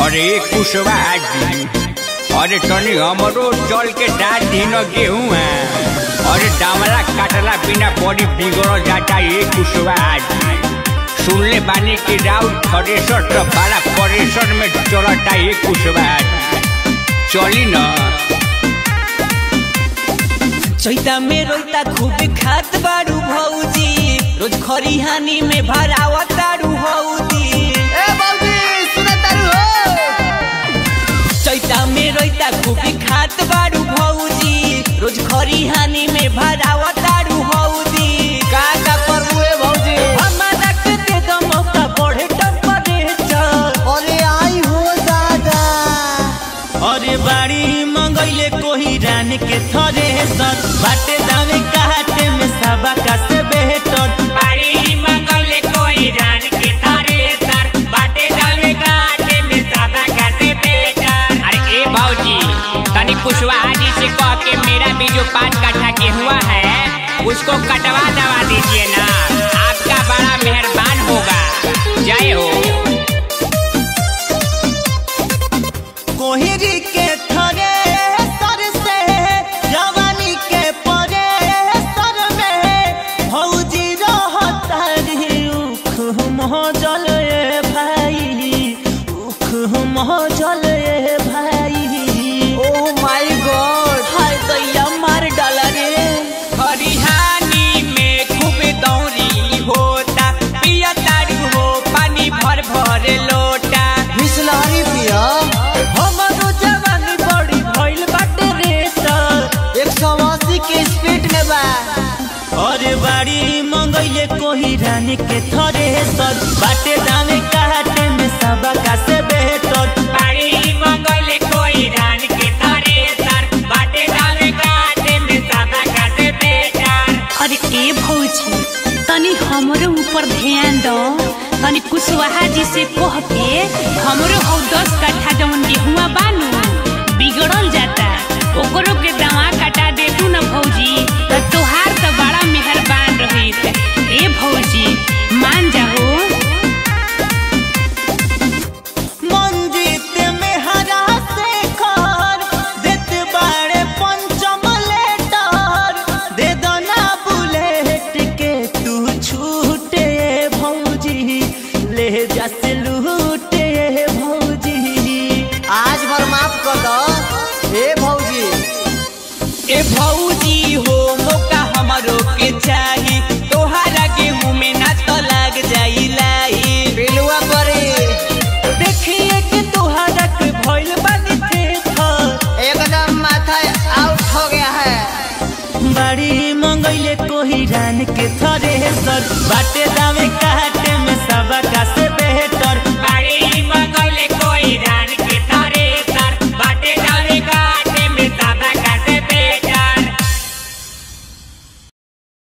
अरे कुशवाहा जी अरे तनी हमरो चल के डाल दी न गेहूं है अरे डामला काटला बिना बड़ी बिगड़ जाता ये कुशवाहा जी सुनले बानी की राउत थरेसर तो बड़ा परेशान में चलता ये कुशवाहा जी चली न चैता में रोइता खूब खात बारू भौजी रोज खरिहानी में भरावा तारू भौजी ए बाबूजी सुना तारू हो चैता में रोइता खूब खात बारू भौजी रोज खरिहानी में भरावा तारू भौजी का का करबू ए भौजी हमारा के दे दो मौका बढ़े टेम्परेचर अरे आई हो दादा अरे बाड़ी मंगैले कोही रान के थरे सर बाटे दामे काटे में सबा का से बेहतर बाड़ी मंगले कोई रान के थारे सर बाटे डाले काटे में सादा कैसे बेटर अरे ए बाबूजी तनी कुशवाहा जी से कह के मेरा भी जो पाँच कट्ठा गेहुआ है उसको कटवा दवा दीजिए ना आपका बड़ा मेहरबान होगा जय हो कोहरी के थरे सर से जवानी के परे सर में भौजी रहता रे उख महजल ए भाई उख महजल ए भाई ओ माय गॉड हाय दैया मार डाला रे खरिहानी में खूब दौरी होता पिया तारू हो पानी भर भर लोटा बिस्लरी पिया हमरो जवानी बड़ी भइल बाटे रे सर 180 के स्पीड में बा अरे बाड़ी मंगैले कोही रानी के थरे सर बाटे दामे काटे में सबा का से बेहतर बाड़ी मंगले कोई रान के थारे सर बाटे डाले काटे में सादा कैसे बेटर अरे ए भौजी तनी हमरो ऊपर ध्यान दो तनी कुशवाहा जी से कह के हमरो हौ दस कट्ठा जवन गेहुआ बानू बिगड़ल जाता ओकरो के दवा कटा देतू न भौजी त तोहार त बड़ा मेहरबान रहित ए भौजी मान जाओ मंजीत में हरा से खर देत बाड़े पंचम लेटर दे दो ना बुलेट के तू छूटे भौजी ले जा से लूटे भौजी आज भर माफ कर दो ए भौजी ए भौजी हो मौका हमरो के चाही तोहारा गेहूं में ना तो लग जाई लाई बिलुआ करे देखिए कि तोहरा के भइल बानी थे थर एकदम माथा आउट हो गया है बाड़ी मंगैले कोही रान के थरे सर बाटे दामे